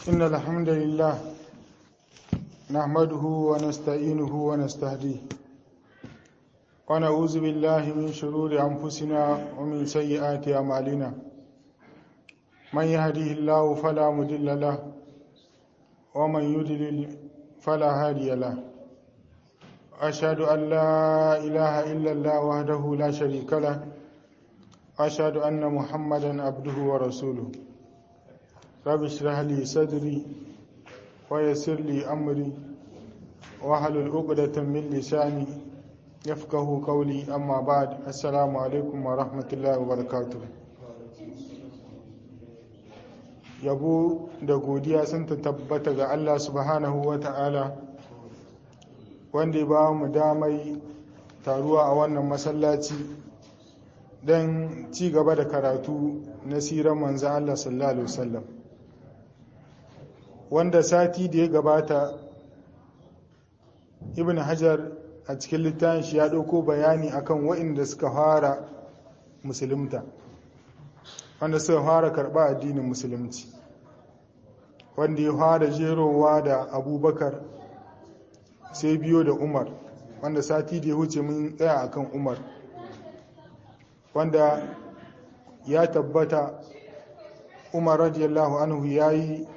إن الحمد لله نحمده ونستعينه ونستهديه ونعوذ بالله من شرور أنفسنا ومن سيئات أعمالنا من يهديه الله فلا مضل له ومن يضلل فلا هادي له أشهد أن لا إله إلا الله وحده لا شريك له أشهد أن محمدا عبده ورسوله رب اشرح لي صدري ويسر لي أمري واحلل عقدة من لساني يفقه قولي أما بعد السلام عليكم ورحمة الله وبركاته yabo da godiya sun tabbata ga Allah subhanahu wa ta'ala wanda ba mu damai taruwa a wannan masallaci don ci gaba da karatu na siran manzan Allah sallallahu Alaihi wasallam wanda sati da ya gabata ibn hajar a cikin littafin shi ya ɗauko bayani akan waɗanda suka fara musulunta wanda suka fara karɓa addinin musulunci wanda ya fara jerowa da abubakar sai biyo da umar wanda sati da ya wuce mun tsaya akan umar wanda ya tabbata umar radiyallahu anhu ya yi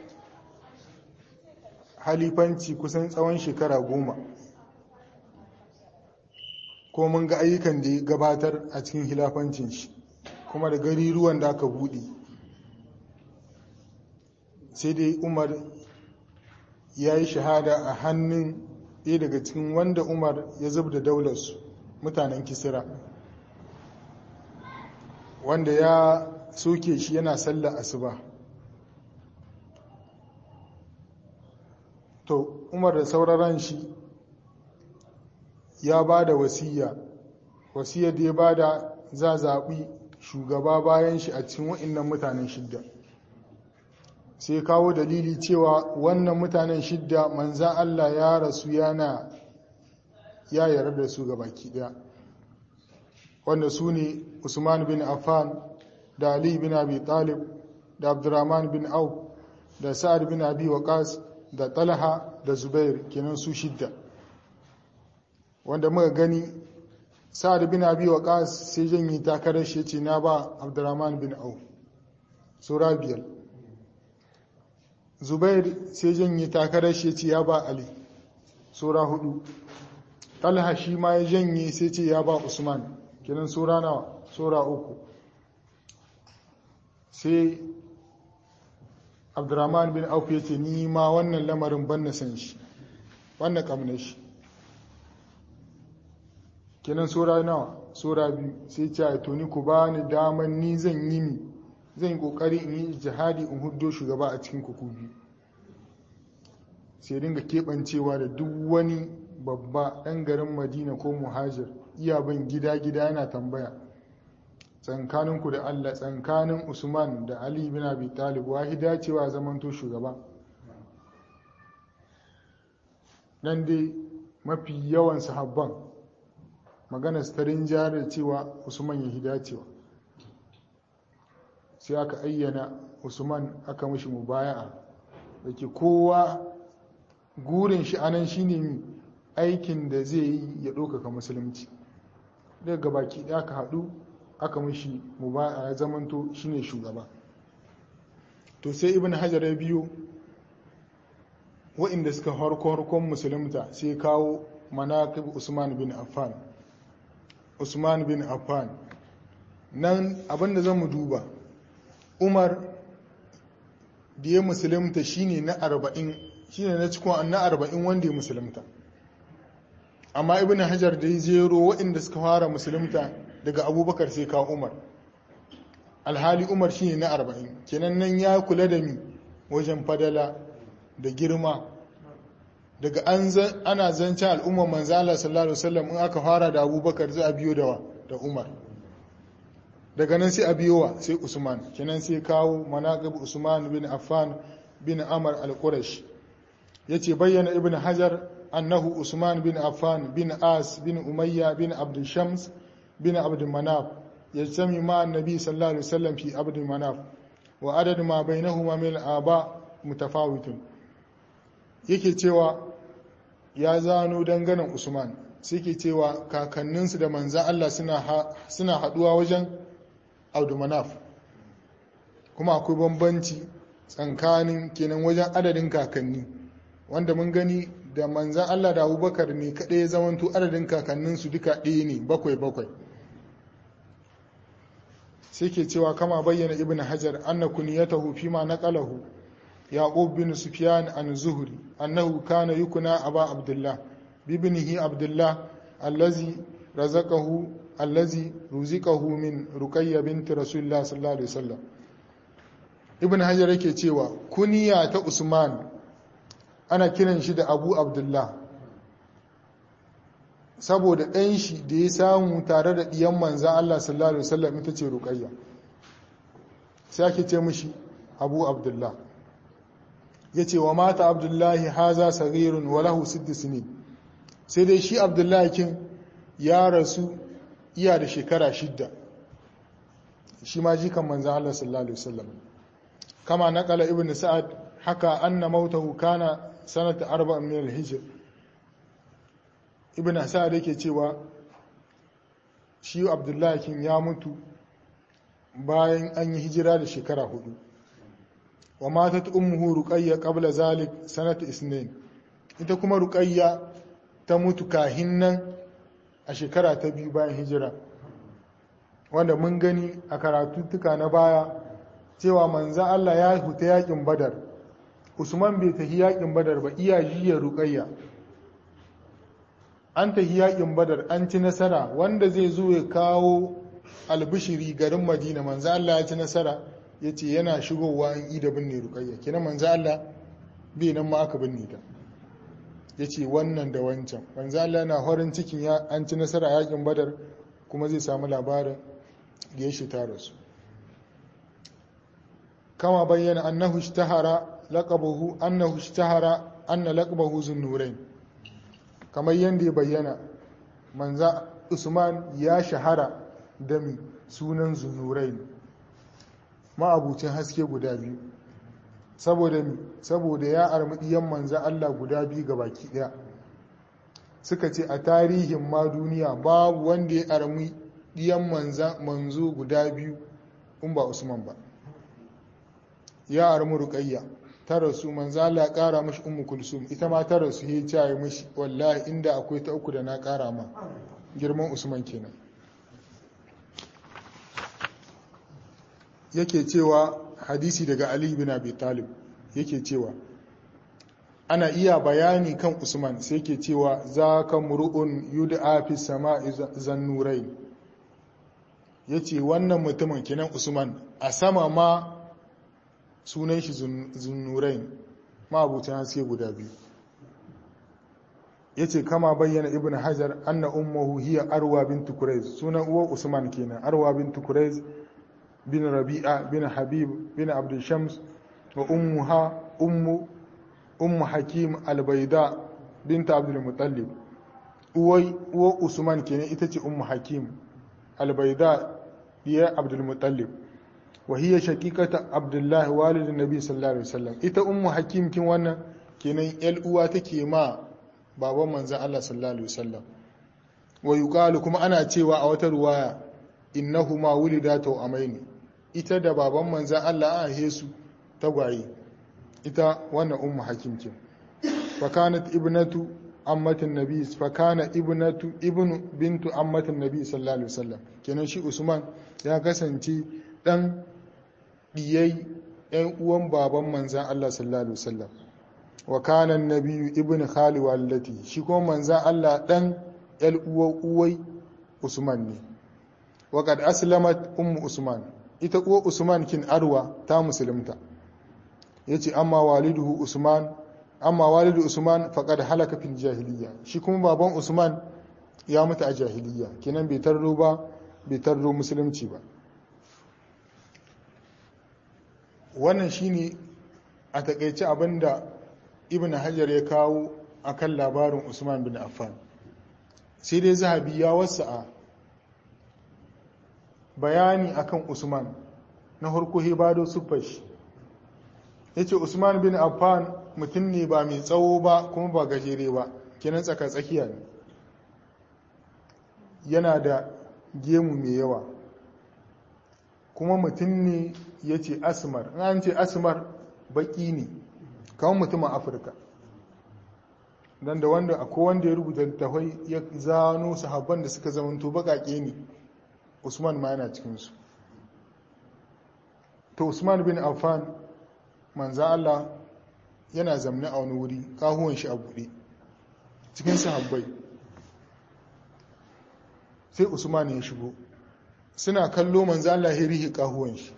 halifanci kusan tsawon shekara goma ko mun ga ayyukan da ya gabatar a cikin hilafancin shi kuma da gari ruwan da aka buɗe sai dai umar ya yi shahada a hannun ɗaya daga cikin wanda umar ya zub da daularsu mutanen kisira wanda ya soke shi yana sallar asuba to umar da sauraron shi ya ba da wasiya wasiyar da ya ba da za zaɓi shugaba bayan shi a cikin wa'innan mutanen shidda sai kawo dalili cewa wannan mutanen shidda manzan Allah ya rasu yana ya yarda da su baki daya wanda su ne Usman bin Affan da Ali bin Abi Talib da Abdurrahman bin Auf da Sa'ad bin Abi Waqas da Talha da Zubair kenan su shidda wanda muka gani Sa'ad bin Abi Waqas sai janye takarar shi ce na ba Abdurrahman bin Auf sura biyar Zubair sai janye takarar shi ce ya ba Ali sura hudu Talha shi ma ya janye sai ce ya ba Usman kenan sura nawa sura uku sai Abdurrahman bin Auf ya ce ni ma wannan lamarin ban na san shi wannan kamnar shi kenan sura nawa sura biyu sai ce a tuni ku ba ni daman ni zan yi ni zan yi kokari in yi jihadi in huddo shugaba a cikin kuku biyu sai dinga keɓancewa da duk wani babba ɗan garin madina ko muhajir iya bin gida-gida yana tambaya tsankaninku da allah tsankanin usman da ali bin abi talib wahida cewa zamanto shugaba nan dai mafi yawan sahabban magana starin jari cewa usman ya hida cewa sai aka ayyana usman aka mashi mubaya'a da ke kowa gurin shi anan shine aikin da zai yi ya ɗaukaka musulunci daga baki ɗaya aka haɗu aka mashi mubaya'a ya zamanto shine shugaba to sai ibn hajar ya biyo wa'inda suka harkon musulunta sai kawo manaqib usman bin affan usman bin affan nan abinda zan mu duba umar da ya musulunta shine na arba'in shine na cikin na arba'in wanda ya musulunta amma ibn hajar da ya zero waɗanda suka fara musulunta daga abubakar sai kawo umar alhali umar shine na arba'in kenan nan ya kula da mi wajen fadala da girma daga ana zancen al'ummar manzala sallallahu alaihi wasallam in aka fara da abubakar za a biyo da umar daga nan sai a biyowa sai usman kenan sai kawo manaqib usman bin affan bin amr al-qurash yace bayyana ibn hajar annahu usman bin affan bin as bin umayya bin abd shams bin abd manaf yajtami ma annabi sallallahu alaihi wasallam fi abd manaf wa adad ma bainahuma min al-aba mutafawitun yake cewa ya zano danganan usman sai ke cewa kakanninsu da manzan Allah suna haduwa wajen audumanaf kuma akwai bambanci tsakanin kenan wajen adadin kakanni wanda mun gani da manzan Allah da abubakar ne kaɗai ya zamanto adadin kakanninsu duka ɗaya ne bakwai bakwai sai ke cewa kama bayyana ibn hajar anna kuniyatahu fi ma naqalahu yaqub bin sufyan an zuhri annahu kana yukuna aba abdullah bibnihi abdullah allazi razaqahu allazi ruziqahu min ruqayya binti rasulullah sallallahu alaihi wasallam ibn hajar yake cewa kuniya ta usman ana kiran shi da abu abdullah saboda ɗan shi da ya samu tare da ɗiyan manzan Allah sallallahu Alaihi wasallam ita ce ruƙayya sai ake ce mishi abu abdullah ya ce wa mata abdullahi haza sarirun walahu siddis ne sai dai shi abdullahi kin ya rasu iya da shekara shidda shi ma jikan manzan Allah sallallahu Alaihi wasallam kama naƙala ibn sa'ad haka anna mautahu kana sanata arba'in min al-hijr ibn asad yake cewa shi abdullahi kin ya mutu bayan an yi hijira da shekara hudu wa matat ummuhu ruqayya qabla zalik sanata isnin ita kuma ruqayya ta mutu kahin nan a shekara ta biyu bayan hijira wanda mun gani a karatuttuka na baya cewa manzan Allah ya huta yakin badar usman bai tafi yakin badar ba iya jiya ruqayya an tafi yakin badar an ci nasara wanda zai zo ya kawo albishiri garin madina manzo Allah ya ci nasara ya ce yana shigowa in ida binne rukayya kina manzo Allah bai nan ma aka binne ta ya ce wannan da wancan manzo Allah na horin cikin an ci nasara yakin badar kuma zai samu labarin da ya shita rasu kama bayyana annahu ishtahara laqabuhu annahu ishtahara anna laqabahu zunnurain kamar yadda ya bayyana manza usman ya shahara da mi sunan zunurai ma'abucin haske guda biyu saboda mi saboda ya armadiyan manza Allah guda biyu ga baki daya suka ce a tarihin ma duniya babu wanda ya armi diyan manza manzo guda biyu in ba usman ba ya armi ruqayya ta rasu manzo Allah ya kara mashi ummu kulsum ita ma ta rasu ya ce mashi wallahi inda akwai ta uku da na kara ma girman usman kenan yake cewa hadisi daga ali bin abi talib yake cewa ana iya bayani kan usman sai yake cewa za ka mur'un yud'a fi sama'i zannurai yace wannan mutumin kenan usman a sama ma sunan shi zunnurain ma'abucin haske guda biyu ya ce kama bayyana ibn hajar anna ummuhu hiya arwa bin tukuraiz sunan uwar usman kenan arwa bin tukuraiz bin rabi'a bin habib bin abdul shams wa ummuha ummu ummu hakim albaida binta abdul mutallib uwai uwar usman kenan ita ce ummu hakim albaida diya abdul mutallib وهي شقيقة عبد الله والد النبي صلى الله عليه وسلم ita ummu hakim kin wannan kenan yal uwa take ma baban manzon Allah sallallahu alaihi wasallam wa yuqalu kuma ana cewa a wata ruwaya innahuma wulidatu amaini ita da baban manzon Allah an hesu tagwaye ita wannan ummu hakim kin fa kanat ibnatu ammatin nabi fa kana ibnatu ibnu bintu ammatin nabi sallallahu alaihi wasallam kenan shi usman ya kasance dan diyai ‘yan uwan baban manzan Allah sallallahu Alaihi wasallam wa kanan na biyu ibn khali wallati shi kuma manzan Allah ɗan ‘yan uwai Usman ne wa kad aslamat ummu Usman ita uwa Usman kin arwa ta musulunta ya ce amma waliduhu Usman amma walidu Usman faqad halaka fil jahiliya shi kuma baban Usman ya mutu a jahiliya kenan bai tarro ba bai tarro musulunci ba wannan shine a takaice abinda ibn hajar ya kawo akan labarin usman bin affan sai dai zahabi ya wasa'a bayani akan usman na harko hebado sufash ya ce usman bin affan mutum ne ba mai tsawo ba kuma ba gajere ba kenan tsaka tsakiya ne yana da gemu mai yawa kuma mutum ne ya ce asmar an ce asmar baki ne kawon mutumin afirka don da wanda akwai wanda ya rubuta littafai ya zano sahabban da suka zamanto bakake ne usman ma yana cikinsu to usman bin affan manza Allah yana zamne a wani wuri kahuwan shi a buɗe cikin sahabbai sai usman ya shigo suna kallo manza Allah ya rihi kahuwan shi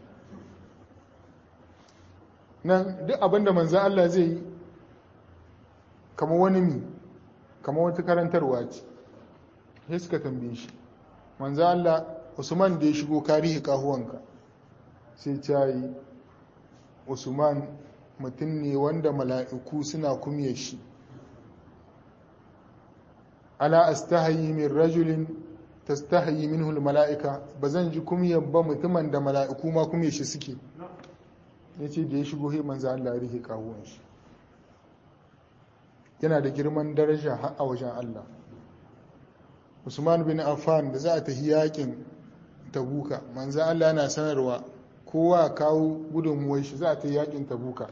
nan duk abinda manza Allah zai yi kama wani mi kama wata karantarwa ce sai suka tambaye shi manza Allah usman da ya shigo ka rihi kahuwanka sai ta yi usman mutum ne wanda mala'iku suna kumye shi ala astahayi min rajulin tastahayi minhul mala'ika ba zan ji kumyar ba mutumin da mala'iku ma kumye shi suke ya ce da ya shigo he manzo Allah rihe kawuwan shi yana da girman daraja har a wajen Allah Usman bin Affan da za a tafi yakin Tabuka manzo Allah yana sanarwa kowa kawo gudunmuwar shi za a ta yakin tabuka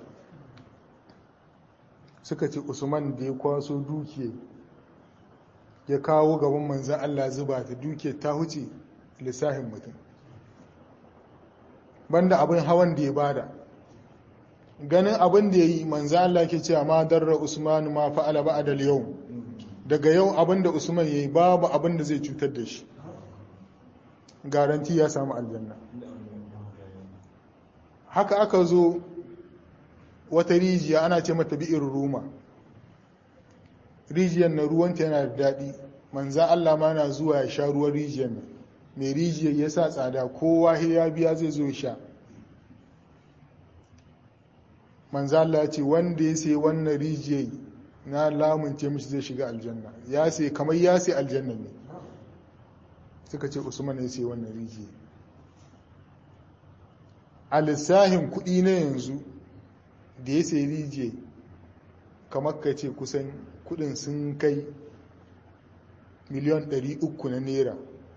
suka ce usman da ya kwaso dukiya ya kawo gaban manzan allah zuba ta dukiya ta huce lissahin mutum banda abin hawan da ya bada ganin abin da ya yi manzan allah ke cewa ma darra usman ma fa'ala ba adal yau daga yau abin da usman ya yi babu abin da zai cutar da shi garanti ya samu aljanna haka aka zo wata rijiya ana ce mata bi'ir ruma rijiyar na ruwanta yana da daɗi manza Allah ma na zuwa ya sha ruwan rijiyar nan mai rijiyar ya sa tsada kowa ya biya zai zo sha manza Allah ce wanda ya sai wannan rijiyar na lamunce mishi zai shiga aljanna ya sai kamar ya sai aljanna ne suka ce usman ya sai wannan rijiyar a lissahin kuɗi na yanzu da ya sai rijiye kamar ka ce kusan kuɗin sun kai miliyan 300 na naira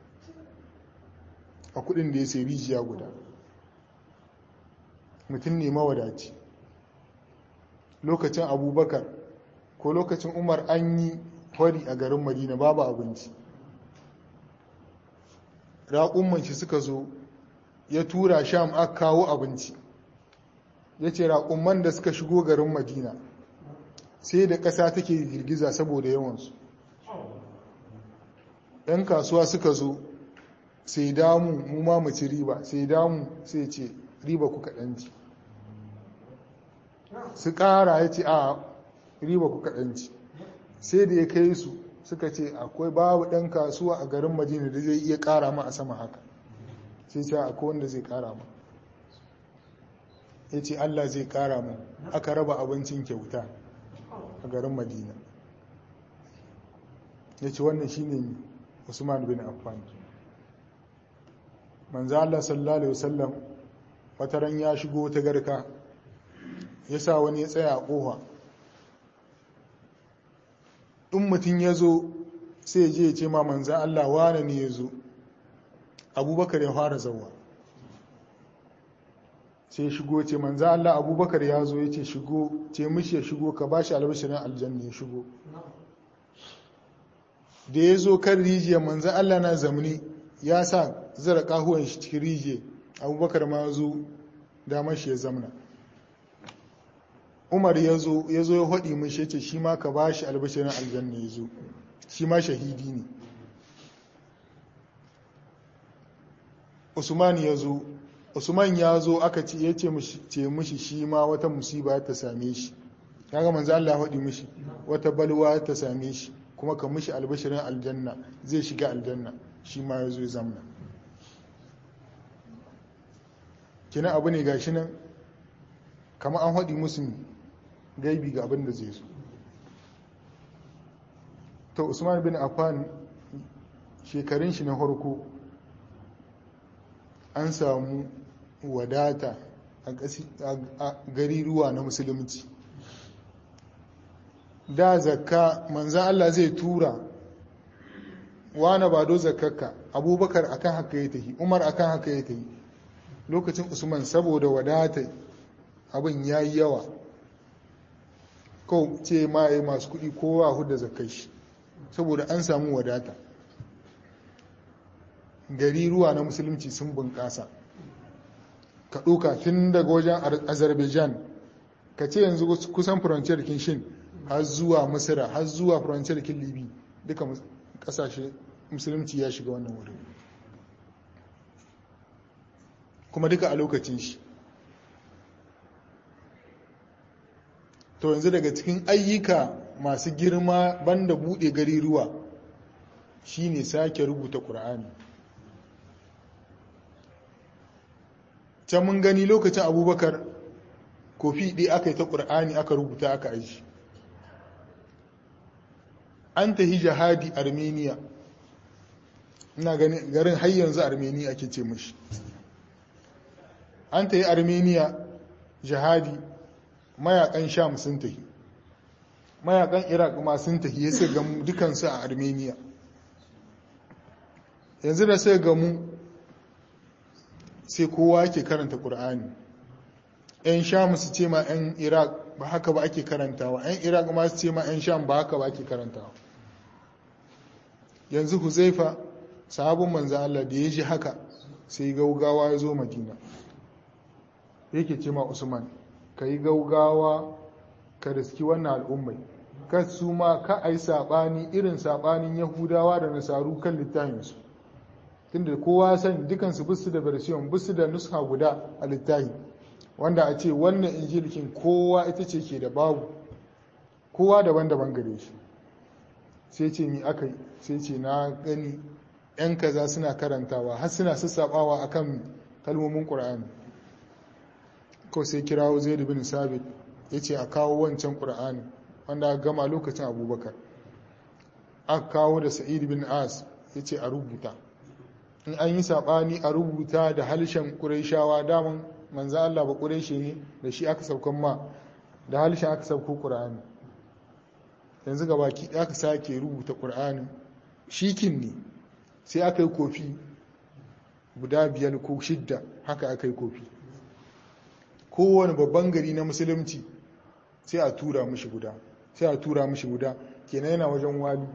a kuɗin da ya sai rijiya guda mutum ne mawadaci lokacin abubakar ko lokacin umar an yi hori a garin madina babu abinci raƙumman shi suka zo ya tura sham aka kawo abinci ya ce raƙumman da suka shigo garin madina sai da ƙasa take girgiza saboda yawansu ‘yan kasuwa suka zo sai damu mu ma mu ci riba sai damu sai ce riba ku kaɗanci su ƙara ya ce a riba ku kaɗanci sai da ya kai su suka ce akwai babu ɗan kasuwa a garin madina da zai iya ƙara ma a sama haka sai ce akwai wanda zai ƙara ma ya ce allah zai ƙara mu aka raba abincin kyauta a garin madina ya ce wannan shi ne usman bin affan manzo allah sallallahu alaihi wasallam wataran ya shigo ta garka ya sa wani ya tsaya a ƙofa in mutum ya zo sai je ya ce ma manzan Allah wane ne ya zo abubakar ya fara zauwa sai shigo ce manzan Allah abubakar ya zo ya ce shigo ce mishi ya shigo ka ba shi albashirin aljanna ya shigo da ya zo kan rijiyar manzan Allah na zamani ya sa zara kahuwan shi cikin rijiyar abubakar ma zo damar shi ya zamna umar ya zo ya zo ya haɗi mun shi ce shi ma ka ba shi albashirin aljanna ya zo shi ma shahidi ne usman ya zo usman ya zo aka ce ya ce mishi shi ma wata musiba ta same shi kaga manzo Allah haɗi mishi wata balwa ta same shi kuma ka mishi albashirin aljanna zai shiga aljanna shi ma ya zo ya zamna kina abu ne gashi nan kama an haɗi musu gaibi ga abin da zai so to usman bin affan shekarun shi na harko an samu wadata a gari ruwa na musulunci da zakka manzan Allah zai tura wane ba do zakkaka abubakar akan haka ya tafi umar akan haka ya tafi lokacin usman saboda wadata abin ya yi yawa kawo ce ma ya masu kudi kowa huda zakkai shi saboda an samu wadata gari ruwa na musulunci sun bunƙasa ka ɗoka tun daga wajen azerbaijan ka ce yanzu kusan furanciyar kinshin har zuwa misira har zuwa furanciyar kin libi duka ƙasashe musulunci ya shiga wannan wurin kuma duka a lokacin shi to yanzu daga cikin ayyuka masu girma banda buɗe gari ruwa shine sake rubuta ƙur'ani can mun gani lokacin abubakar kofi ɗaya aka yi ta ƙur'ani aka rubuta aka aji an tahi jihadi armenia ina gani garin har yanzu armenia ake ce mashi an tahi armenia jihadi mayakan sham sun tahi mayakan iraq ma sun tahi ya sai gamu dukansu a armenia yanzu da sai gamu sai kowa ke karanta ƙur'ani 'yan sham su ce ma 'yan iraq ba haka ba ake karantawa 'yan iraq ma su ce ma 'yan sham ba haka ba ake karantawa yanzu huzaifa sahabin manzan Allah da ya ji haka sai gaugawa ya zo madina yake ce ma usman ka yi gaugawa ka riski wannan al'ummai ka su ma ka a yi saɓani irin saɓanin yahudawa da nasaru kan littafinsu tunda kowa sani dukansu bisu da version bisu da nuska guda a littafi wanda a ce wannan injilikin kowa ita ce ke da babu kowa daban-daban gare shi sai ce ni aka yi sai ce na gani 'yan kaza suna karantawa har suna sassabawa a kan kalmomin ƙura'ani ko sai kirawo zai bin sabit ya ce a kawo wancan ƙura'ani wanda aka gama lokacin abubakar aka kawo da sa'id bin as ya ce a rubuta in an yi saɓani a rubuta da halshen ƙuraishawa daman manzo Allah ba ƙuraishe ne da shi aka saukan ma da halshen aka sauko ƙura'ani yanzu ga baki aka sake rubuta ƙura'ani shikin ne sai aka yi kofi guda biyar ko shidda haka aka yi kofi kowane babban gari na musulunci sai a tura mishi guda sai a tura mishi guda kenan yana wajen wali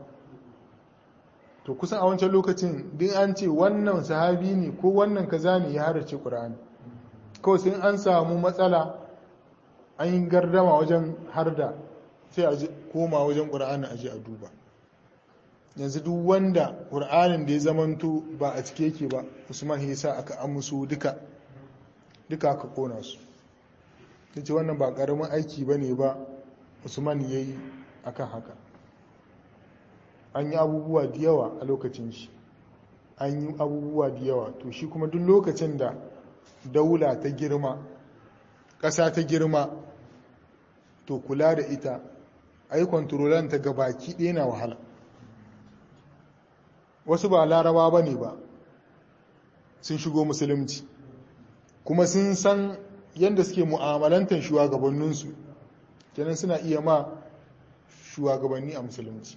to kusan a wancan lokacin din an ce wannan sahabi ne ko wannan kaza ne ya harace ƙura'ani kawai sai an samu matsala an yi gardama wajen harda sai a koma wajen ƙura'ani a ji a duba yanzu duk wanda ƙura'anin da ya zamanto ba a cike yake ba usman ya sa aka amusu duka duka aka kona su ta ce wannan ba ƙaramin aiki ba ne ba usman ya yi akan haka an yi abubuwa da yawa a lokacin shi an yi abubuwa da yawa to shi kuma duk lokacin da daula ta girma ƙasa ta girma to kula da ita a yi kwantarolan ta gabaki ɗaya na wahala wasu ba laraba ba ne ba sun shigo musulunci kuma sun san yadda suke mu'amalantar shugabanninsu kenan suna iya ma shugabanni a musulunci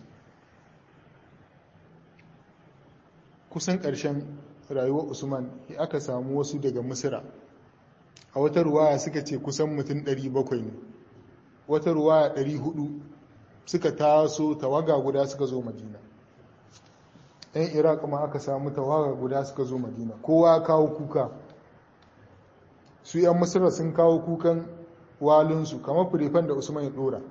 kusan ƙarshen rayuwar usman ya aka samu wasu daga misira a wata ruwaya suka ce kusan mutum 700 ne wata ruwaya 400 suka taso tawaga guda suka zo madina yan iraq ma aka samu tawaga guda suka zo madina kowa kawo kuka su yan misira sun kawo kukan walinsu kamar firifan da usman ya dora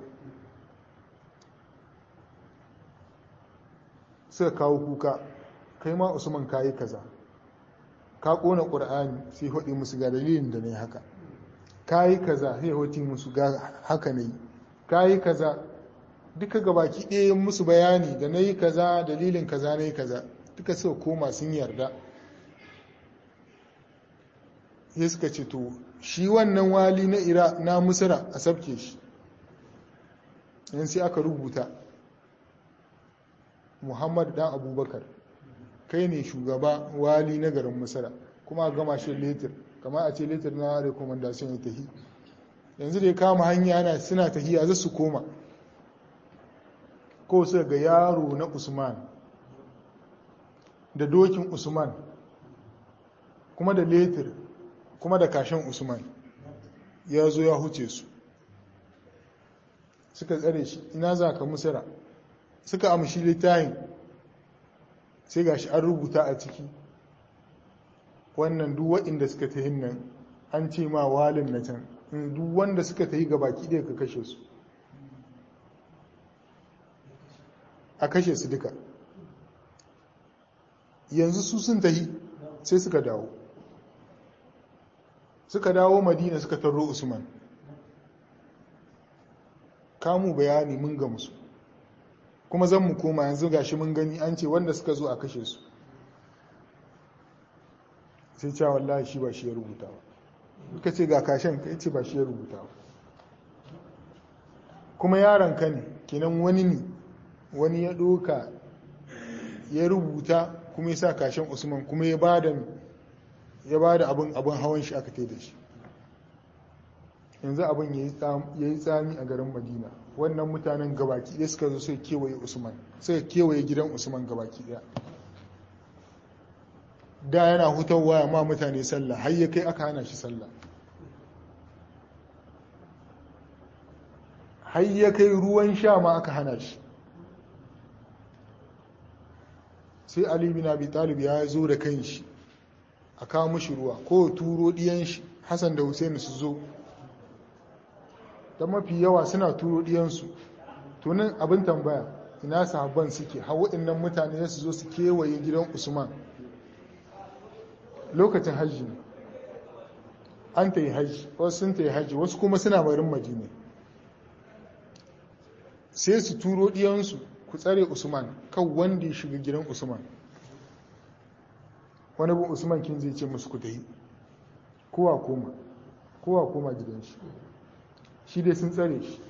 suka kawo kuka kai ma usman kayi kaza ka kona ƙur'ani sai haɗe musu ga dalilin da ne haka kayi kaza sai haɗe musu ga haka ne kayi kaza duka gabaki ɗaya musu bayani da na yi kaza dalilin kaza na yi kaza duka suka koma sun yarda sai suka ce to shi wannan wali na ira na musira a sabke shi yan sai aka rubuta muhammad dan abubakar kai ne shugaba wali na garin musira kuma a gama shi letir kamar a ce letter na recommendation ya tahi yanzu da ya kama hanya ana suna tahiya za su koma ko su ga yaro na usman da dokin usman kuma da letter kuma da kashen usman ya zo ya huce su suka tsare shi ina za ka musira suka amshi littayin sai gashi an rubuta a ciki wannan duk waɗanda suka ta nan an ce ma walin na can duk wanda suka ta yi ga baki ɗaya ka kashe su a kashe su duka yanzu su sun tahi sai suka dawo suka dawo madina suka tarro usman kamu bayani mun ga musu kuma zan mu koma yanzu gashi mun gani an ce wanda suka zo a kashe su sai cewa wallahi shi ba shi ya rubuta ba ka ce ga kashen ka ce ba shi ya rubuta ba kuma yaron ka ne kenan wani ne wani ya ɗoka ya rubuta kuma ya sa kashen usman kuma ya ba da ya ba da abin abin hawan shi aka da shi yanzu abin ya yi tsami a garin madina wannan mutanen gabaki ɗaya suka zo sai kewaye usman suka kewaye gidan usman gabaki ɗaya da yana hutarwa ya ma mutane sallah har ya kai aka hana shi sallah har ya kai ruwan sha ma aka hana shi sai ali bin abi talib ya zo da kan shi a kawo mashi ruwa ko turo diyan shi hassan da husaini su zo ta mafi yawa suna turo diyansu tunan abin tambaya ina sahabban suke har waɗannan mutane su zo su kewaye gidan usman lokacin hajji ne an ta yi hajji wasu sun ta yi hajji wasu kuma suna barin madina sai su turo diyansu ku tsare usman kan wanda ya shiga gidan usman wani bin usman kin zai ce musu ku tafi kowa koma kowa koma gidan shi shi dai sun tsare shi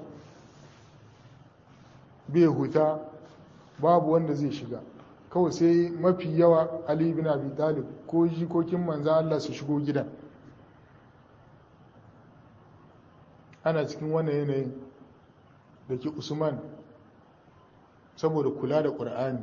bai huta babu wanda zai shiga kawai sai mafi yawa ali bin abi talib ko jikokin manzan Allah su shigo gidan ana cikin wannan yanayin da ke usman saboda kula da ƙur'ani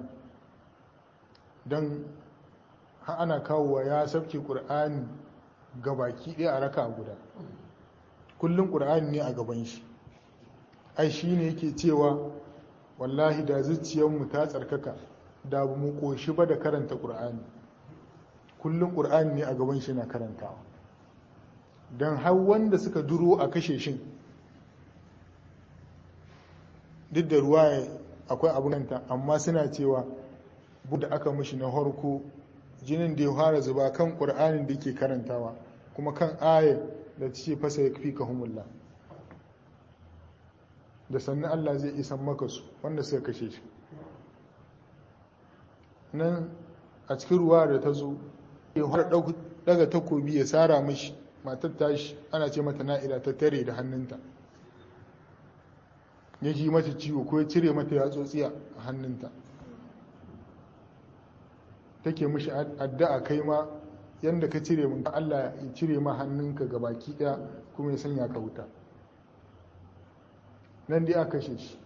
don ana kawowa ya sabke ƙur'ani ga baki ɗaya a raka guda kullum ƙur'ani ne a gaban shi ai shi ne yake cewa wallahi da zuciyarmu ta tsarkaka da mu ƙoshi ba da karanta ƙur'ani kullum ƙur'ani ne a gaban shi na karantawa don har wanda suka duro a kashe shin duk da ruwa akwai abunanta amma suna cewa da aka mishi na harko jinin da ya fara zuba kan ƙur'anin da ke karantawa kuma kan ayar da ce fasa ya fi ka humulla da sannan Allah zai isan maka su wanda suka kashe shi nan a cikin ruwa da ta zo ya fara daga takobi ya tsara mashi matar tashi ana ce mata na'ira ta tare da hannunta ya ji mata ciwo ko ya cire mata yatsotsi a hannunta take mishi addu'a kai ma yadda ka cire min Allah ya cire ma hannunka ga baki daya kuma ya sanya ka wuta nan dai aka kashe shi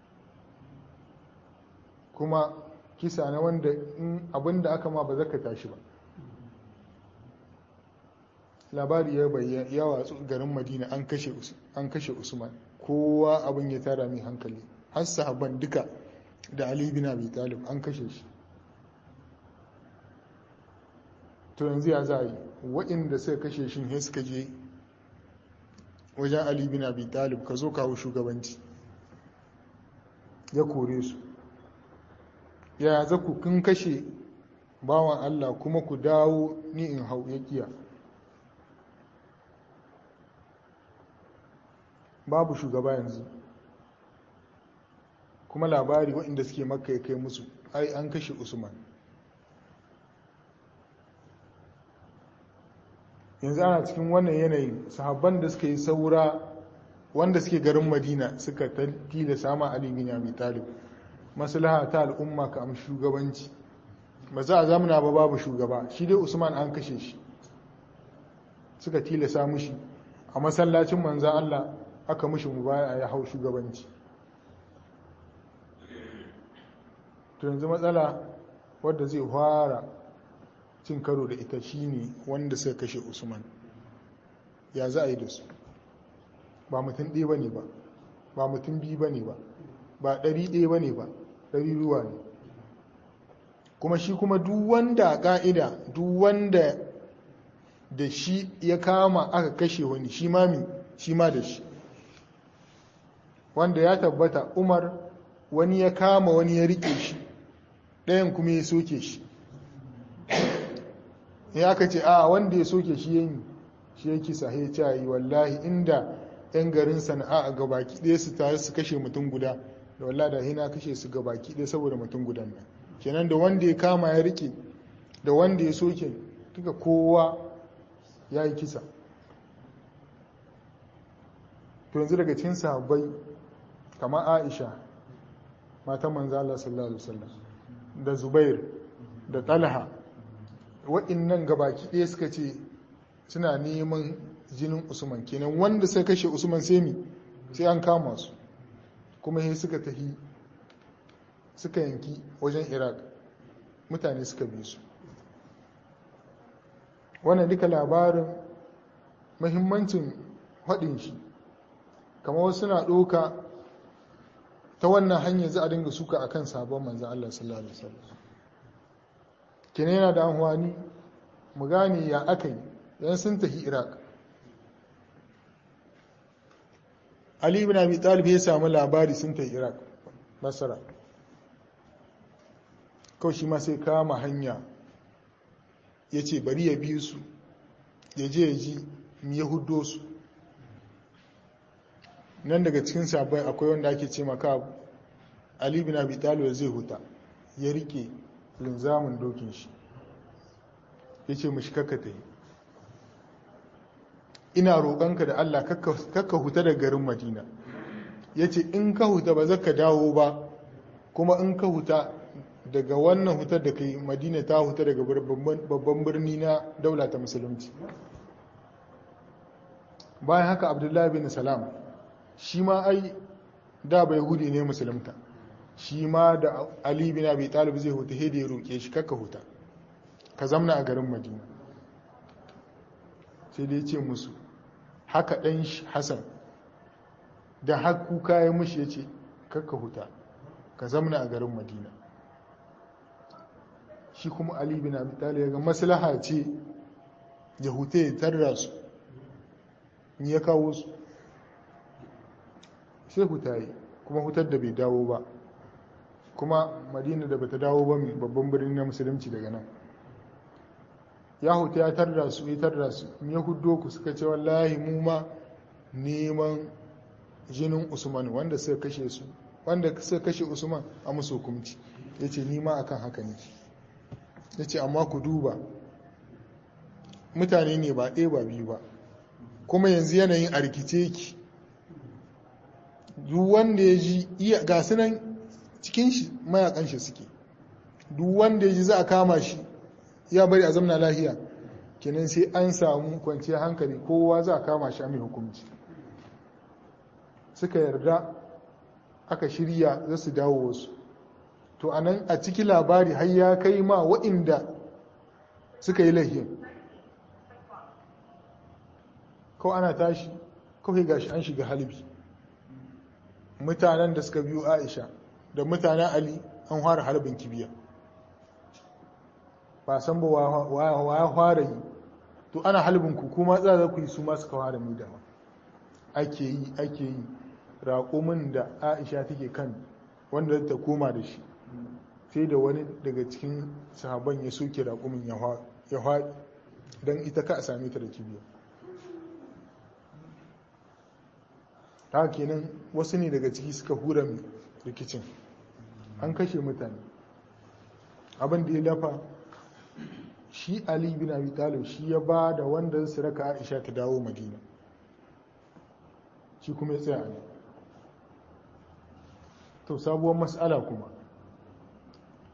kuma kisa na wanda in abinda aka ma ba zaka tashi ba labari ya bayyana ya watsu garin madina an kashe usman kowa abin ya tara mai hankali har sahabban duka da ali bin abi talib an kashe shi to yanzu ya za yi waɗanda suka kashe shi ne suka je wajen ali bin abi talib ka zo kawo shugabanci ya kore su ya za ku kun kashe bawan allah kuma ku dawo ni in hau ya kiya babu shugaba yanzu kuma labari waɗanda suke makka ya kai musu ai an kashe usman yanzu ana cikin wannan yanayin sahabban da suka yi saura wanda suke garin madina suka tila sama ali bin abi talib maslaha ta al'umma ka am shugabanci ba za a zamana ba babu shugaba shi dai usman an kashe shi suka tilasa mushi a masallacin manzan Allah aka mushi mubaya ya hau shugabanci to yanzu matsala wadda zai fara cin karo da ita shine wanda suka kashe usman ya za a yi da su ba mutum ɗaya ba ne ba ba mutum biyu ba ne ba ba ɗari ɗaya ba ne ba ɗari ruwa ne kuma shi kuma duk wanda ƙa'ida duk wanda da shi ya kama aka kashe wani shi mami shi ma da shi wanda ya tabbata umar wani ya kama wani ya rike shi ɗayan kuma ya soke shi ya aka ce a wanda ya soke shi yanyi shi ya kisa ya ce yi wallahi inda 'yan garin sana'a a gabaki ɗaya su tare su kashe mutum guda da wallahi da hina kashe su gabaki ɗaya saboda mutum gudan nan kenan da wanda ya kama ya rike da wanda ya soke duka kowa ya yi kisa to yanzu daga cikin sahabbai kamar aisha matan manzala sallallahu alaihi wasallam da zubair da talha waɗannan gabaki ɗaya suka ce suna neman jinin usman kenan wanda sai kashe usman sai mi sai an kama su kuma sai suka tafi suka yanki wajen iraq mutane suka bi su wannan duka labarin mahimmancin haɗin shi kamar wasu na ɗoka ta wannan hanyar za a dinga suka akan sabon manzan Allah sallallahu Alaihi wasallam kene yana da amfani mu gane ya aka yi yan sun tafi iraq ali ibn abi talib ya samu labari sun tafi iraq masara kawai shi ma sai kama hanya ya ce bari ya bi su ya je ya ji ya hudo su nan daga cikin sabai akwai wanda ake ce maka ali bin abi talib zai huta ya rike linzamin dokin shi ya ce mashi kakka ta yi ina roƙonka da allah kakka huta da garin madina ya ce in ka huta ba zaka dawo ba kuma in ka huta daga wannan hutar da kai madina ta huta daga babban birni na daula ta musulunci bayan haka abdullahi bin salam shi ma ai da bai hudi ne musulunta shi ma da ali bin abi talib zai huta hede ya roƙe shi kakka huta ka zamna a garin madina sai dai ce musu haka ɗan hassan da haku kayan mushi ya ce kakka huta ka zamna a garin madina shi kuma ali bin abi talib ga maslaha ce ya huta ya tarra su ni ya kawo su sai huta yi kuma hutar da bai dawo ba kuma madina da bata dawo ba mai babban birnin na musulunci daga nan ya huta ya tarda su ya tarda su ya hudo ku suka ce wallahi mu ma neman jinin usman wanda suka kashe su wanda suka kashe usman a musu hukunci ya ce nima akan haka ne ya ce amma ku duba mutane ne ba ɗaya ba biyu ba kuma yanzu yanayin a rikice ki duk wanda ya ji iya gasu nan cikin shi mayakan shi suke duk wanda ya ji za a kama shi ya bari a zamna lahiya kenan sai an samu kwanciyar hankali kowa za a kama shi a mai hukunci suka yarda aka shirya za su dawo wasu to anan a ciki labari har ya kai ma waɗanda suka yi lahiyin kawai ana tashi kawai gashi an shiga halbi mutanen da suka biyo aisha da mutanen ali an fara harbin kibiya ba san ba wa ya fara yi to ana halbin ku kuma za ku yi su masu kawara mai dama ake yi ake yi raƙumin da aisha take kan wanda ta koma da shi sai da wani daga cikin sahaban ya soke raƙumin ya haɗi don ita ka a same ta da kibiya ta kenan wasu ne daga ciki suka hura rikicin an kashe mutane abin da ya lafa shi ali bin abi talib shi ya ba da wanda su raka aisha ta dawo madina shi kuma ya tsaya ne to sabuwar matsala kuma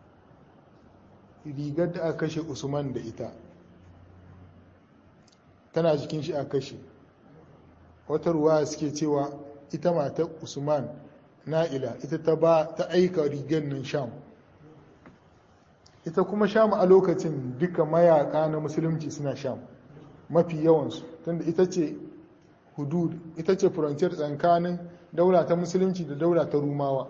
rigar da aka kashe usman da ita tana jikin shi a kashe wata ruwa suke cewa ita matar usman na'ila ita ta ba ta aika rigar nan sham ita kuma sham a lokacin duka mayaka na musulunci suna sham mafi yawansu tunda ita ce hudud ita ce frontier tsakanin daula ta musulunci da daula ta rumawa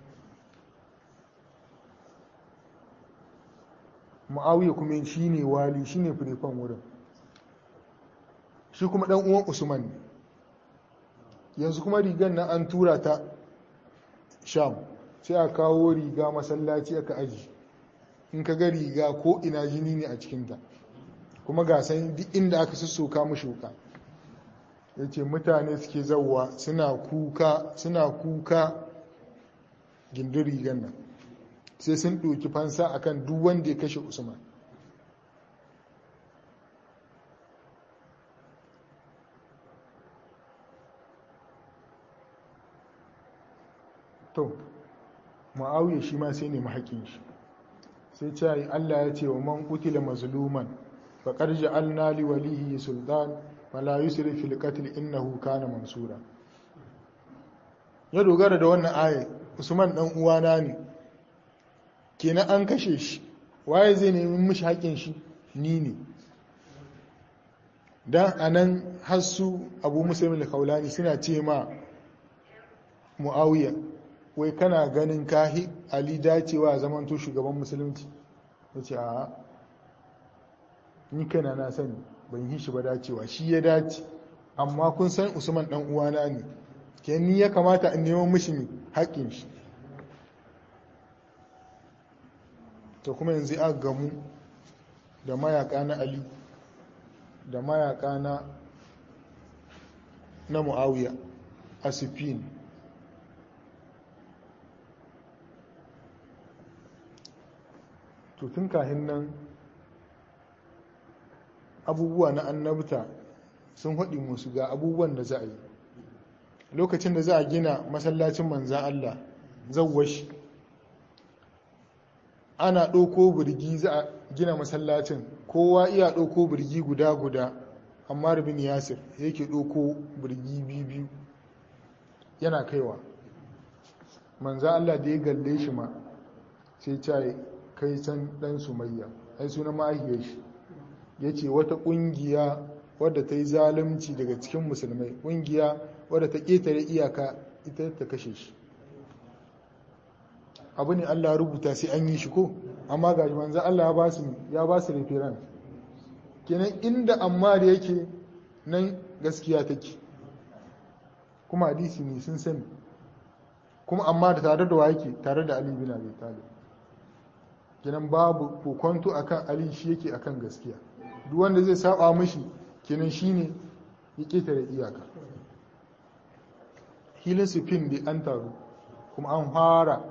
mu'awiya kuma shi ne wali shi ne firifan wurin shi kuma ɗan uwan usman ne yanzu kuma rigar nan an tura ta sham sai a kawo riga masallaci aka aji in ka ga riga ko ina jini ne a cikinta kuma ga san duk inda aka sussoka mu shuka ya ce mutane suke zauwa suna kuka suna kuka gindin rigar nan sai sun ɗoki fansa akan duk wanda ya kashe usman to ma'auya shi ma sai nemi haƙin shi sai ce yi allah ya ce wa man kutila mazluman faƙar ja'alna li walihi sultan fala yusrif fil qatl innahu kana mansura ya dogara da wannan aya usman dan uwana ne kenan an kashe shi waye zai nemi mishi haƙin shi ni ne dan anan hassu abu muslim al-khawlani suna ce ma muawiya wai kana ganin kahi ali dacewa zamanto shugaban musulunci yace a ni kana na sani ban yi shi ba dacewa shi ya dace amma kun san usman dan uwana ne ke ni ya kamata in neman mishi ne haƙƙin shi to kuma yanzu aka gamu da mayaka na ali da mayaka na na muawiya asifin to tun kahin nan abubuwa na annabta sun haɗi musu ga abubuwan da za a yi lokacin da za a gina masallacin manzan Allah zawwashi ana ɗauko birgi za a gina masallacin kowa iya ɗauko birgi guda-guda amma rubin yasir yake ɗauko birgi biyu yana kaiwa manzan Allah da ya galle shi ma sai caye kai can ɗan sumayya ai suna ma'ahiyar shi ya ce wata ƙungiya wadda ta yi zalunci daga cikin musulmai ƙungiya wadda ta ƙetare iyaka ita ta kashe shi abu ne allah rubuta sai an yi shi ko amma ga manzan allah ya ba su referan kenan inda amma da yake nan gaskiya take kuma hadisi ne sun sani kuma amma da tare da wa yake tare da ali bin abi talib kenan babu kokonto akan ali shi yake akan gaskiya duk wanda zai saba mishi kenan shine ya ketare iyaka hilin sufin da an taru kuma an fara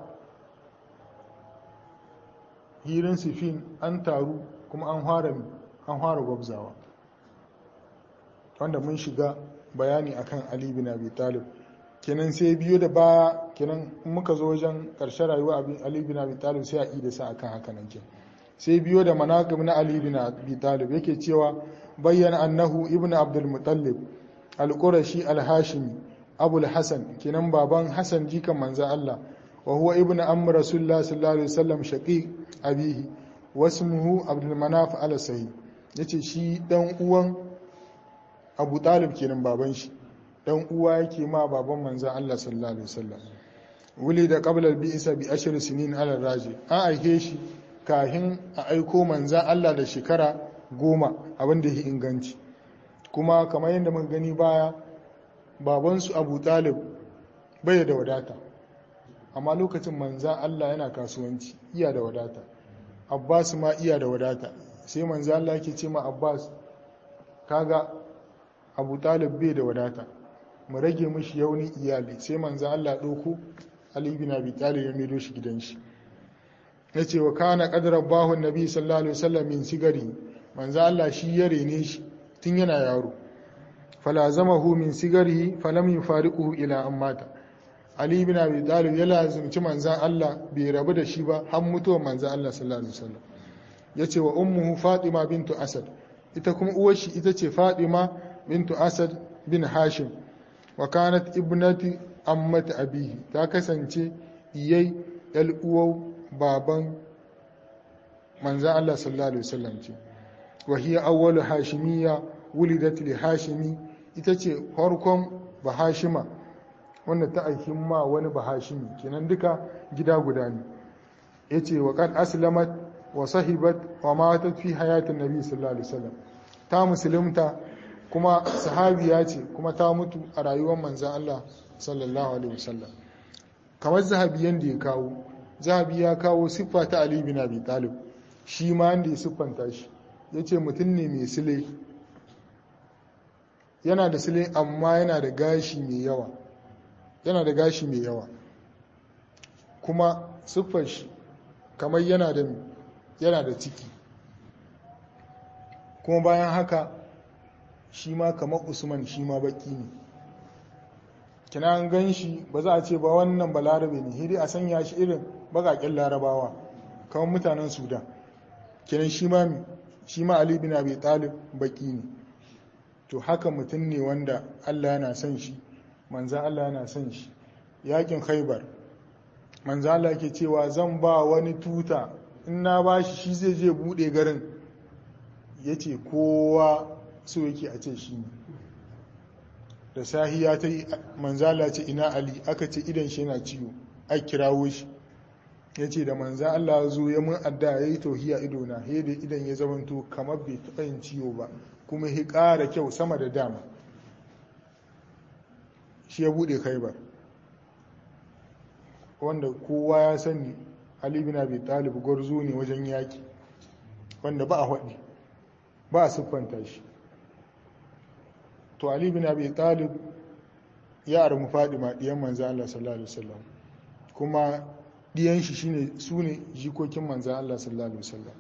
hilin sufin an taru kuma an fara an fara gwabzawa wanda mun shiga bayani akan ali bin abi talib kenan sai biyo da baya kenan muka zo wajen ƙarshen rayuwa ali bin abi talib sai a yi da sa akan haka nan kenan sai biyo da manaqib na Ali bin Abi Talib yake cewa bayyana annahu ibnu Abdul Muttalib al-Qurashi al-Hashimi Abu al-Hasan kenan baban Hasan jikan manzo Allah wa huwa ibnu amr Rasulullah sallallahu alaihi wasallam shaqiq abihi wasmuhu Abdul Manaf al-Sahi yace shi dan uwan Abu Talib kenan baban shi dan uwa yake ma baban manzo Allah sallallahu alaihi wasallam wuli da qabla al-bi'sa bi ashr sinin ala raji an aike shi kahin a aiko manzan Allah da shekara goma abinda ya inganci kuma kamar yadda mun gani baya babansu abu talib bai da wadata amma lokacin manzan Allah yana kasuwanci iya da wadata abbas ma iya da wadata sai manzan Allah ke ce ma abbas kaga abu talib bai da wadata mu rage mishi yauni iyali sai manzan Allah ɗauko ali bin abi talib ya maido shi gidan shi ya ce wa kana ƙadarar bahun nabi sallallahu alaihi wasallam min sigari manzo Allah shi ya rene shi tun yana yaro falazamahu min sigari falam yufariquhu ila ammata ali ibn abi talib ya lazimci manzan Allah bai rabu da shi ba har mutuwar manzan Allah sallallahu alaihi wasallam yace wa ummuhu fatima bintu asad ita kuma uwar shi ita ce Fatima bintu Asad bin Hashim wa kanat ibnati ammati abihi ta kasance iyai yal uwar baban manzan Allah sallallahu alaihi wasallam ce wa hiya awwalu hashimiyya wulidat li hashimi ita ce farkon bahashima wanda ta aikin ma wani bahashimi kenan duka gida guda ne yace wa qad aslamat wa sahibat wa matat fi hayatin nabi sallallahu alaihi wasallam ta musulunta kuma sahabiya ce kuma ta mutu a rayuwar manzan Allah sallallahu alaihi wasallam kamar zahabiyan da ya kawo zahabi ya kawo siffa ta Ali bin Abi Talib shi ma da ya siffanta shi yace mutum ne mai sile yana da sile amma yana da gashi mai yawa yana da gashi mai yawa kuma siffar shi kamar yana da yana da ciki kuma bayan haka shi ma kamar usman shi ma baki ne kina an gan shi ba za a ce ba wannan balarabe ne hidi a sanya shi irin bakaƙen larabawa kamar mutanen sudan kinan shi ma shi ma ali bin abi talib baki ne to haka mutum ne wanda allah yana son shi manzan allah yana son shi yakin khaibar manzan allah ke cewa zan ba wani tuta in na ba shi shi zai je bude garin ya ce kowa so yake a ce shi ne da sahiya ta yi manzala ce ina ali aka ce idan shi yana ciwo a kirawo shi ya ce da manza Allah zo ya mun adda ya yi tohiya idona ya da idan ya zamanto kamar bai taɓa yin ciwo ba kuma ya ƙara kyau sama da dama shi ya buɗe khaibar wanda kowa ya sani ali bin abi talib gwarzo ne wajen yaki wanda ba a haɗi ba a siffanta shi to ali bin abi talib ya armu fadima diyan manzo Allah sallallahu alaihi wasallam kuma diyan shi shine sune jikokin manzo Allah sallallahu alaihi wasallam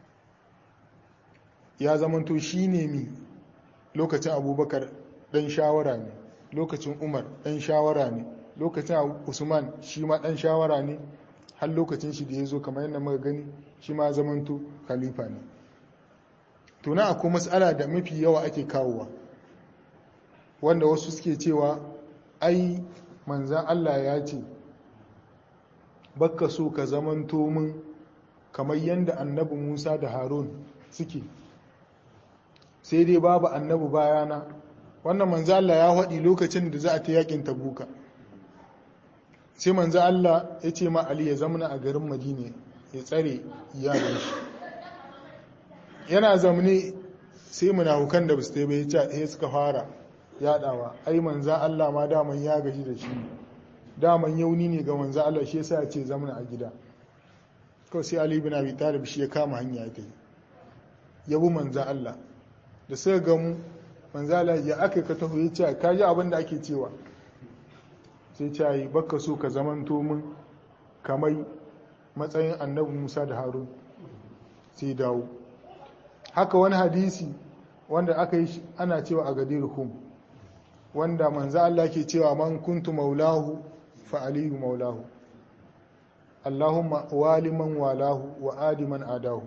ya zamanto shine mi lokacin abubakar dan shawara ne lokacin umar dan shawara ne lokacin usman shi ma dan shawara ne har lokacin shi da ya zo kamar yadda muka gani shi ma zamanto khalifa ne to na akwai matsala da mafi yawa ake kawowa wanda wasu suke cewa ai manzan Allah ya ce bakka so ka zamanto min kamar yadda annabi Musa da Harun suke sai dai babu annabi bayana wannan manzan Allah ya haɗi lokacin da za a ta yakin tabuka sai manzan Allah ya ce ma Ali ya zamana a garin Madina ya tsare iyalin shi yana zamani sai munafukan da basu bai ya suka fara yadawa ai manzan Allah ma daman ya gaji da shi daman yauni ne ga manzan Allah shi yasa ya ce zamana a gida kawai sai Ali bin Abi Talib shi ya kama hanya ta yi yabu manzan Allah da suka gamu manzan Allah ya aka ka taho ya ce ka ji abin da ake cewa sai ce yi baka so ka zamanto min kamar matsayin annabi Musa da Harun sai dawo haka wani hadisi wanda aka yi ana cewa a gadir hum wanda manzo Allah ke cewa man kuntu maulahu fa aliyu maulahu Allahumma waliman walahu wa adiman adahu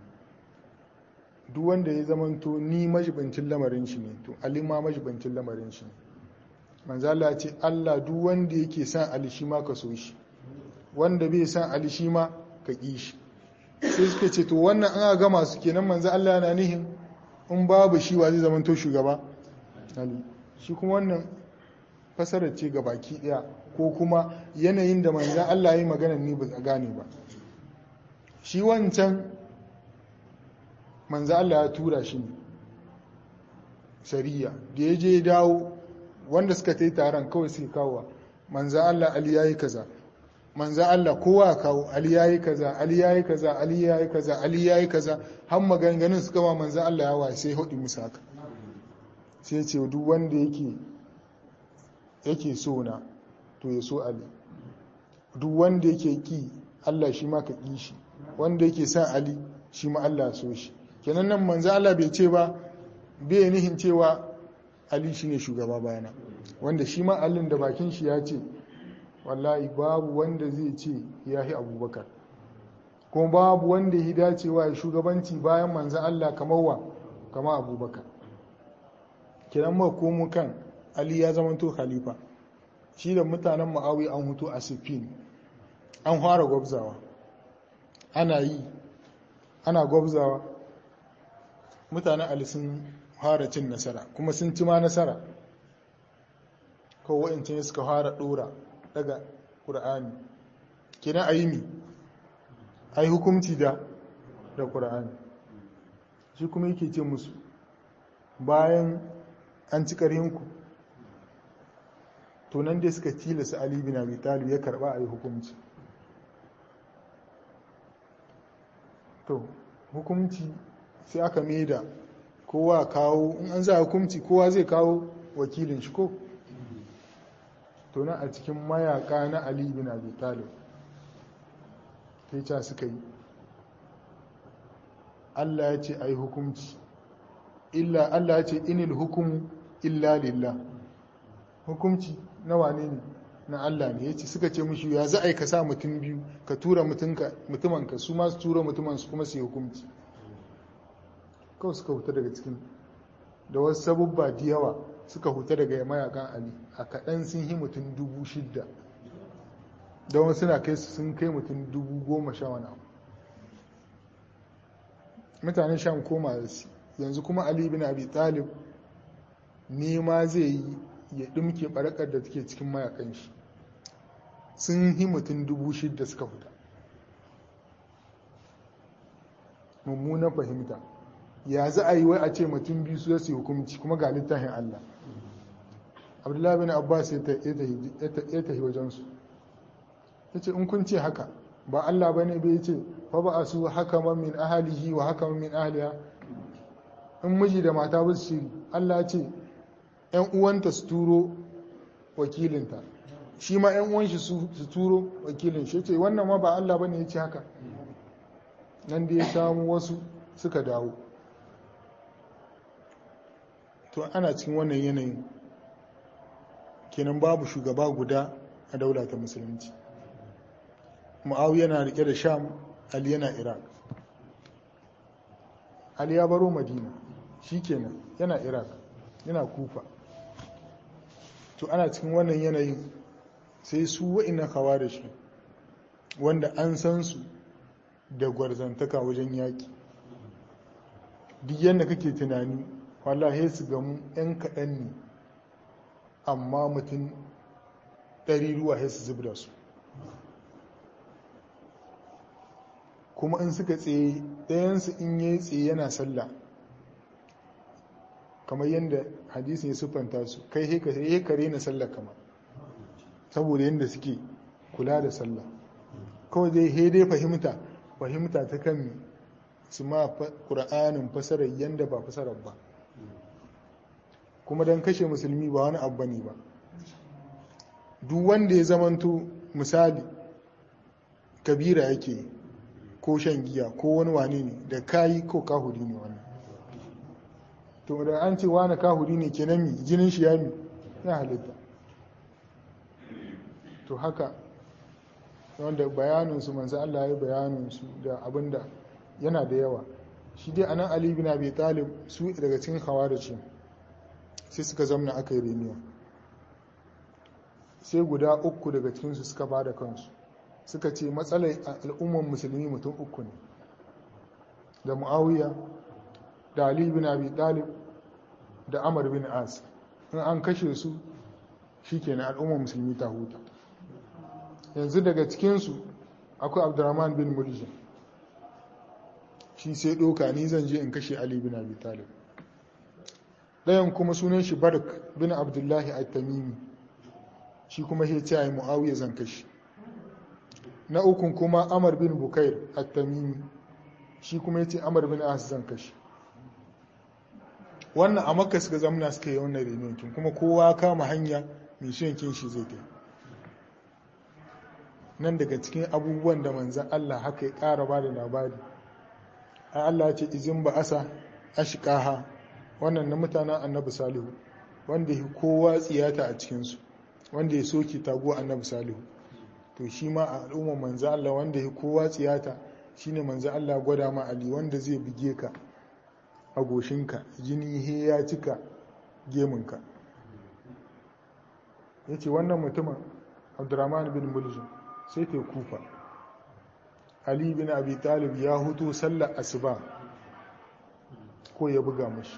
duk wanda ya zamanto ni majibancin lamarin shi ne to Ali ma majibancin lamarin shi ne manzo Allah ce Allah duk wanda yake san Ali shi ma ka so shi wanda bai san Ali shi ma ka ƙi shi sai suka ce to wannan an ga masu kenan manzo Allah yana nihin in babu shi wa zai zamanto shugaba Ali shi kuma wannan fasarar ce ga baki daya ko kuma yanayin da manzo Allah ya yi magana ni ba gane ba shi wancan manzo Allah ya tura shi ne sariya da ya je dawo wanda suka ta yi taron kawai sai kawo manzo Allah Ali ya yi kaza manzan Allah kowa kawo Ali ya yi kaza Ali ya yi kaza Ali ya yi kaza Ali ya yi kaza har maganganun suka ma manzan Allah ya waye sai hudu musu haka sai ce duk wanda yake yake so na to ya so Ali duk wanda yake ki Allah shi ma ka ki shi wanda yake san Ali shi ma Allah so shi kenan nan manzan Allah bai ce ba bai nihin cewa Ali shine shugaba bayana wanda shi ma Allah da bakin shi ya ce wallahi babu wanda zai ce ya yi abubakar kuma babu wanda ya dacewa ya shugabanci bayan manzan Allah kamar wa kama abubakar kiran ma komo kan ali ya zamanto khalifa shi da mutanen ma'awi an hutu a sifin an fara gwabzawa ana yi ana gwabzawa mutanen ali sun fara cin nasara kuma sun ci ma nasara kawai wa'ancin suka fara dora daga ƙura'ani kina a yi mi a yi hukumci da da ƙura'ani shi kuma yake ce musu bayan an ci ƙarhinku to nan dai suka tilasa ali bin abi talib ya karba a yi hukumci to hukumci sai aka maida kowa kawo in an za hukumci kowa zai kawo wakilin shi ko to nan a cikin mayaka na ali bin abi talib sai ca suka yi Allah ya ce a yi hukumci illa Allah ya ce inil hukumu illa lillah hukumci na wane ne na Allah ne yace suka ce mushi ya za a yi ka sa mutum biyu ka tura mutumanka su ma su tura mutumansu kuma su yi hukumci kawai suka huta daga cikin da wasu sabubba da yawa suka huta daga mayakan ali a kaɗan sun yi mutum dubu shidda da wasu suna kai su sun kai mutum dubu goma sha wani abu mutanen sham koma da su yanzu kuma ali bin abi talib nema zai yi ya ɗumke ɓarakar da take cikin mayakan shi sun yi mutum dubu shidda suka fita mummunan fahimta ya za a yi wai a ce mutum biyu su su hukumci kuma ga littafin Allah abdullahi bin abbas ya tafi wajensu ya ce in kun ce haka ba Allah ba ne bai ce fa ba a su haka min ahalihi wa haka min ahaliya in miji da mata ba su shiri Allah ce ‘yan uwanta su turo wakilinta shi ma ‘yan uwan shi su turo wakilin shi ce wannan ma ba Allah ba ne ya ce haka nan da ya samu wasu suka dawo to ana cikin wannan yanayin kenan babu shugaba guda a daula ta musulunci ma'awu yana rike da sham ali yana iraq ali ya baro madina shi kenan yana iraq yana kufa to ana cikin wannan yanayin sai su wa'ina kawa da shi wanda an san su da gwarzantaka wajen yaƙi duk yadda kake tunani wallahi su gamu 'yan kaɗan ne amma mutum ɗari ruwa ya su zubda su kuma in suka tsaye ɗayansu in yi tsaye yana sallah kamar yadda hadisin ya siffanta su kai he kare na sallah kama saboda yadda suke kula da sallah kawai dai he dai fahimta fahimta ta kan su ma ƙura'anin fasarar yadda ba fasarar ba kuma don kashe musulmi ba wani abu ne ba duk wanda ya zamanto misali kabira yake ko shan giya ko wani wane ne da kayi ko kahuri ne wannan to da an ce wani kahuri ne kenan mi jinin shi ya mi ya halitta to haka wanda bayaninsu manzo Allah ya bayaninsu da abinda yana da yawa shi dai anan Ali bin Abi Talib su daga cikin khawarij sai suka zamna aka yi reniya sai guda uku daga cikinsu suka ba da kansu suka ce matsalar al'ummar musulmi mutum uku ne da mu'awiya da ali bin abi talib da amar bin as in an kashe su shi kenan al'ummar musulmi ta huta yanzu daga cikinsu akwai abdurrahman bin muljim shi sai ɗoka ni zan je in kashe ali bin abi talib ɗayan kuma sunan shi barak bin abdullahi at-tamimi shi kuma ya ce a yi mu'awiyar zan kashi na ukun kuma amar bin bukair at-tamimi shi kuma ya ce amar bin as zan kashi wannan a makka suka zamna suka yi wannan renonkin kuma kowa kama hanya mai shankin shi zai kai nan daga cikin abubuwan da manzan Allah haka ya ƙara ba da labari a Allah ce izin ba asa ashikaha wannan na mutanen annabi salihu wanda ya kowa tsiyata a cikinsu wanda ya soke tago annabi salihu to shi ma a al'ummar manzo Allah wanda ya kowa tsiyata shine manzo Allah gwada ma Ali wanda zai buge ka a goshinka jini he ya cika gemunka ya ce wannan mutumin abdurrahman bin muljim sai ta kufa ali bin abi talib ya hutu sallar asuba ko ya buga mashi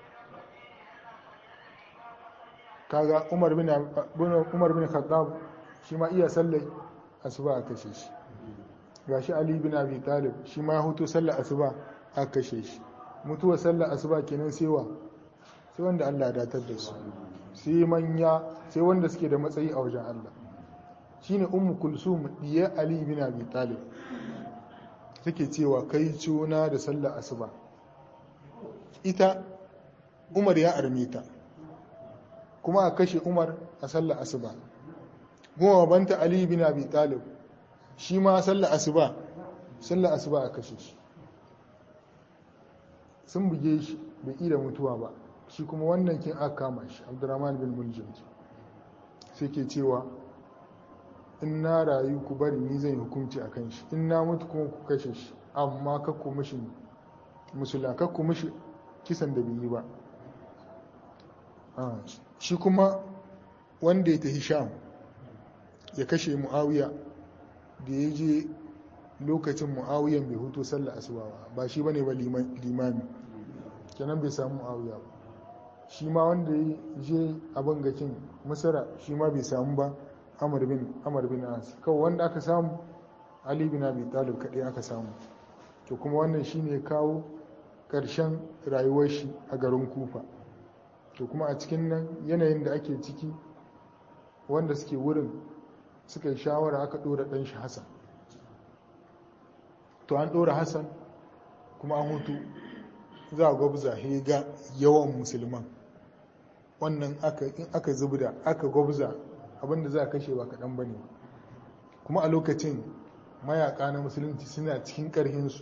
kaga umar bin umar bin khattab shi ma iya sallar asuba a kashe shi gashi ali bin abi talib shi ma hutu sallar asuba a kashe shi mutuwar sallar asuba kenan sewa sai wanda Allah ya datar da su sai manya sai wanda suke da matsayi a wajen Allah shine ummu kulsum diya ali bin abi talib take cewa kai cuna da sallar asuba ita umar ya arme ta kuma a kashe umar a sallar asuba goma banta ali bin abi talib shi ma sallar asuba sallar asuba a kashe shi sun buge shi bai ida mutuwa ba shi kuma wannan kin aka kama shi abdurrahman bin muljim sai ke cewa in na rayu ku bari ni zan yi hukunci a kan shi in na mutu kuma ku kashe shi amma kakku mishi musula kakku mishi kisan da bai yi ba shi kuma wanda ya tafi sham ya kashe mu'awiya da ya je lokacin mu'awiyan bai hutu sallar asuba ba ba shi bane ba limami kenan bai samu mu'awiya ba shi ma wanda ya je abin gakin masara shi ma bai samu ba amar bin amar bin as kawai wanda aka samu ali bin abi talib kadai aka samu to kuma wannan shine kawo karshen rayuwar shi a garin kufa to kuma a cikin nan yanayin da ake ciki wanda suke wurin suka yi shawara aka dora dan shi hasan to an dora hasan kuma an hutu za a gwabza ga yawan musulman wannan in aka zubda aka gwabza abinda za a kashe ba kaɗan ba ne kuma a lokacin mayaka na musulunci suna cikin ƙarhinsu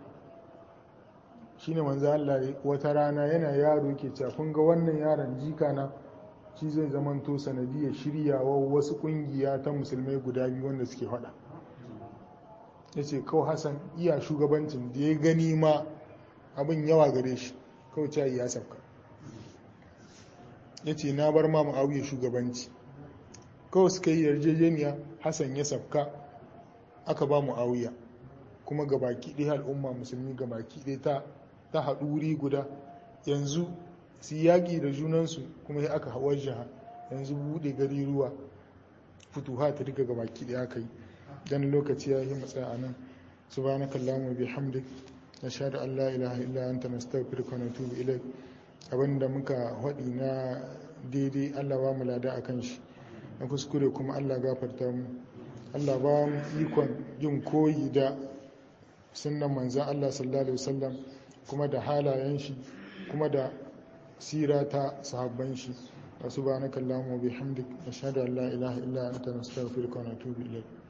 shi ne manzo Allah wata rana yana yaro ke cewa kun ga wannan yaron jika na shi zai zamanto sanadiyar shiryawa wasu ƙungiya ta musulmai guda biyu wanda suke faɗa ya ce kawai hassan iya shugabancin da ya gani ma abin yawa gare shi kawai cayi ya sauka ya ce na bar ma ma'auye shugabanci kawai suka yi yarjejeniya hassan ya sauka aka ba mu'awiya kuma ga baki ɗaya al'umma musulmi ga baki ɗaya ta ta haɗu wuri guda yanzu su yaƙi da junansu kuma ya aka hawar jiha yanzu buɗe gari ruwa fituha ta duka ga baki ɗaya aka yi dan lokaci ya yi matsaya a nan subhanakallahumma bihamdik nashhadu an la ilaha illa anta nastaghfiruka wa natubu ilaik abinda muka haɗi na daidai Allah ba mu lada akan shi na kuskure kuma Allah gafarta mu Allah ba mu ikon yin koyi da sunnan manzan Allah sallallahu alaihi wasallam kuma da halayen shi kuma da sira ta sahabban shi subhanakallahumma wa bihamdik nashhadu an la ilaha illa anta nastaghfiruka wa natubu ilaik